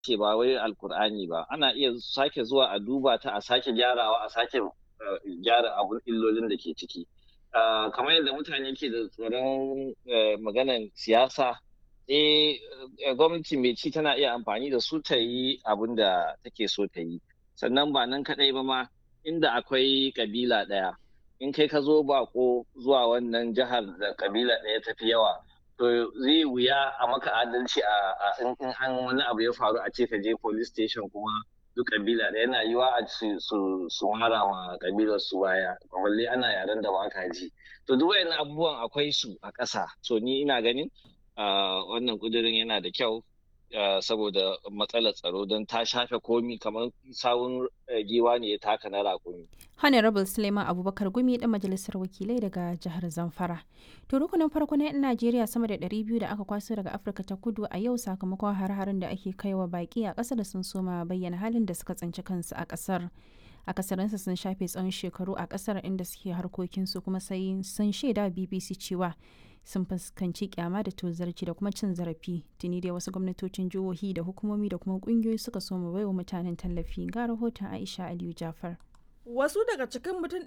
ce ba wai alkur'ani ba ana iya sake zuwa a duba ta a sake gyarawa a sake gyara abun illolin da ke ciki kamar yadda mutane ke da tsoron maganan siyasa eh gwamnati mai ci tana iya amfani da su ta yi abin da take so ta yi sannan ba nan kadai ba ma inda akwai kabila ɗaya in kai ka zo bako zuwa wannan jihar da kabila ɗaya ta fi yawa to zai wuya a maka adalci a in an wani abu ya faru a ce ka je police station kuma duk kabila ɗaya yana yiwa a su mara ma kabilar su baya balle ana yaren da ba ka ji to duk wayannan abubuwan akwai su a ƙasa so ni ina ganin wannan kudirin yana da kyau saboda matsalar tsaro don ta shafe komi kamar sawun giwa ne ya taka na rakumi. Honorable Suleiman Abubakar Gumi dan majalisar wakilai daga jihar Zamfara. To rukunin farko na 'yan Najeriya sama da 200 da aka kwaso daga Afirka ta kudu a yau sakamakon har-harin da ake kaiwa baki a ƙasar sun soma bayyana halin da suka tsinci kansu a ƙasar. akasarinsa sun shafe tsawon shekaru a ƙasar inda suke harkokinsu kuma sai sun shaida BBC cewa sun fuskanci kyama da tozarci da kuma cin zarafi tuni dai wasu gwamnatocin jihohi da hukumomi da kuma kungiyoyi suka so mu baiwa mutanen tallafi ga rahoton aisha aliyu jafar Wasu daga cikin mutum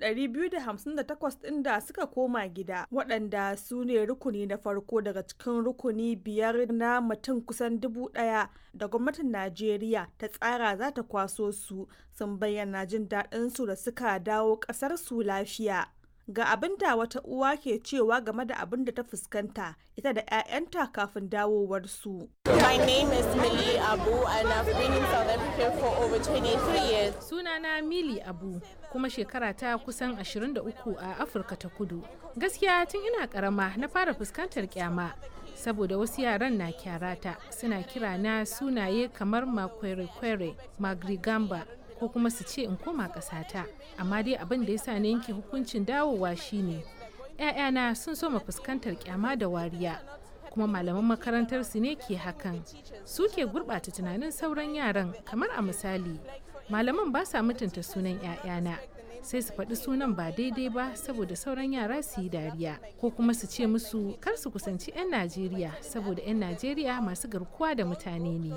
258 ɗin da suka koma gida waɗanda su ne rukuni na farko daga cikin rukuni biyar na mutum kusan dubu ɗaya da gwamnatin Najeriya ta tsara za ta kwaso su sun bayyana jin daɗinsu da suka dawo ƙasar su lafiya. Ga abin da wata uwa ke cewa game da abin da ta fuskanta ita da 'ya'yanta kafin dawowarsu. My name is Millie Abu and I've been in South Africa for over 23 years. Sunana Mili Abu kuma shekara ta kusan 23 a Afirka ta Kudu. Gaskiya tun ina karama na fara fuskantar kyama saboda wasu yaran na kyarata suna kira na sunaye kamar makwere-kwere, magrigamba ko kuma su ce in koma ƙasata. Amma dai abin da ya sa na yanke hukuncin dawowa shine 'ya'yana sun soma fuskantar kyama da wariya. kuma malaman makarantar su ne ke hakan su ke gurɓata tunanin sauran yaran kamar a misali malaman ba sa mutunta sunan 'ya'yana sai su faɗi sunan ba daidai ba saboda sauran yara su yi dariya ko kuma su ce musu kar su kusanci 'yan najeriya saboda 'yan najeriya masu garkuwa da mutane ne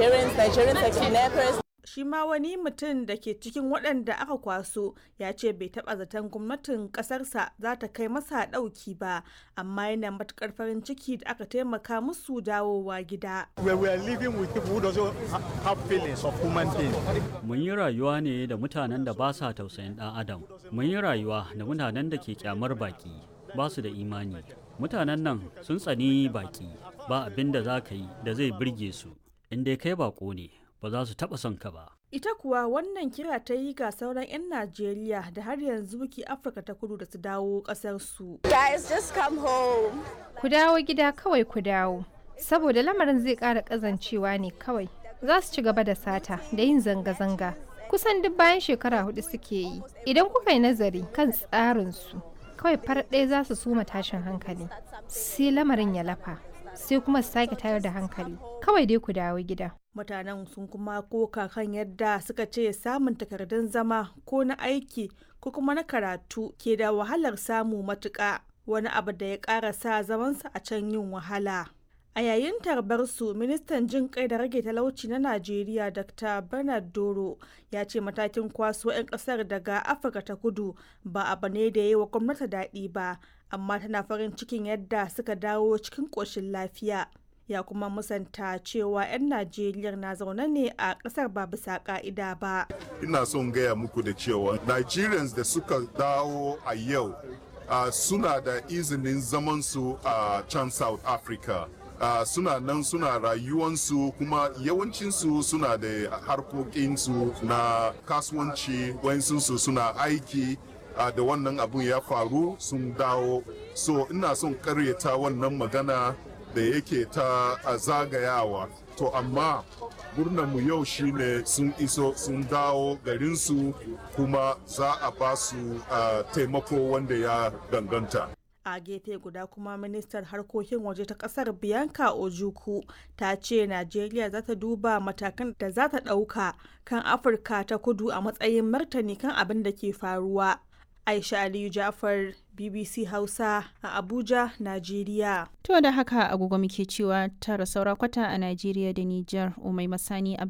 shi ma wani mutum da ke cikin waɗanda aka kwaso ya ce bai taɓa zaton gwamnatin ƙasarsa za ta kai masa ɗauki ba amma yana matuƙar farin ciki da aka taimaka musu dawowa gida. Mun yi rayuwa ne da mutanen da ba sa tausayin ɗan adam. Mun yi rayuwa da mutanen da ke kyamar baki ba su da imani. Mutanen nan sun tsani baki ba abin da za ka yi da zai birge su. In dai kai bako ne ba za su taɓa son ka ba. Ita kuwa wannan kira ta yi ga sauran 'yan Najeriya da har yanzu ke Afirka ta kudu da su dawo ƙasarsu. Guys, just come home. Ku dawo gida kawai ku dawo. Saboda lamarin zai ƙara ƙazancewa ne kawai. Za su ci gaba da sata da yin zanga-zanga. Kusan duk bayan shekara hudu suke yi. Idan kuka yi nazari kan tsarinsu, kawai far ɗaya za su suma tashin hankali. Sai lamarin ya lafa. sai kuma su sake tayar da hankali kawai dai ku dawo gida mutanen sun kuma koka kan yadda suka ce samun takardun zama ko na aiki ko kuma na karatu ke da wahalar samu matuƙa wani abu da ya ƙara sa zamansa a can yin wahala a yayin tarbar su ministan jin kai da rage talauci na najeriya dr bernard doro ya ce matakin kwaso 'yan kasar daga afirka ta kudu ba abu ne da ya yi wa gwamnati daɗi ba amma tana farin cikin yadda suka dawo cikin ƙoshin lafiya ya kuma musanta cewa 'yan najeriya na zaune ne a ƙasar ba bisa ƙa'ida ba ina son gaya muku da cewa nigerians da suka dawo a yau uh, suna da izinin zamansu a uh, can south africa uh, suna nan suna rayuwansu kuma yawancinsu suna da harkokinsu na kasuwanci wayansu suna aiki uh, da wannan abun ya faru sun dawo so ina son karyata wannan magana da yake ta uh, zagayawa to amma mu yau shine sun iso sun dawo garinsu kuma za a ba su uh, taimako wanda ya danganta a gefe guda kuma ministar harkokin waje ta kasar bianca ojuku ta ce najeriya za ta duba matakan da za ta ɗauka kan afirka ta kudu a matsayin martani kan abin da ke faruwa aisha aliyu jafar BBC Hausa a Abuja, Najeriya. To da haka agogo muke cewa tara saura kwata a Najeriya da Nijar Umai Masani